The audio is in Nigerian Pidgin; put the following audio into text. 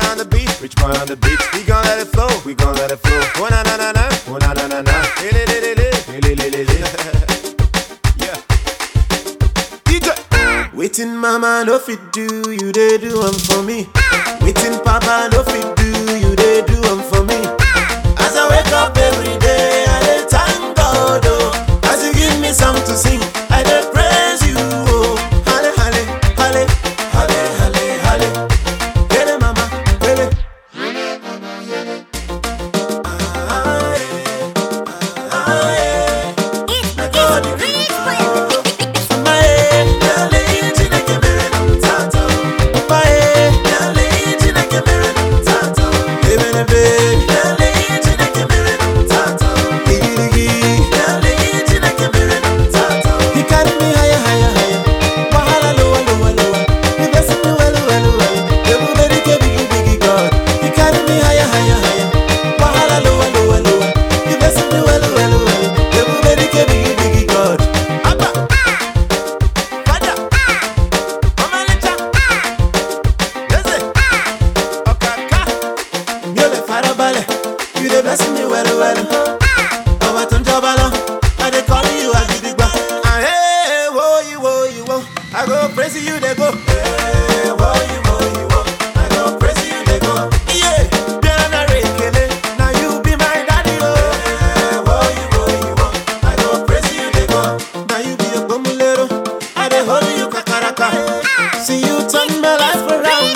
on the beat, rich boy on the beat. We gon' let it flow, we gon' let it flow. Oh na na na na, oh na na na na. Hey, li, li, li, li, li, li, li, li. Yeah. DJ. Waiting mama no fit do, you they do them for me. Waiting papa no fit do, you they do them for me. As I wake up every day, I dey thank God oh. As you give me something to sing, I dey praise you oh. Halle halle halle halle halle halle. Hele mama, hele. Ah, yeah. Ah, yeah. Na God you God. Abba. Father, Mama Lecha, Yeze, Okaka, mi ò lè farabalẹ̀, you dey bless me well well. Ọba tó ń jọba lọ, I dey call you Agidigba. Ah, hey, wo iwo iwo, I go praise you dey go. Hey, wo iwo iwo, I go praise you dey go. Yeah, Biana Rekele, na you be my daddy o. Hey, wo iwo iwo, I go praise you dey go. Na you be Ogbomulero, I dey hold you kakaraka. See you turn my life around.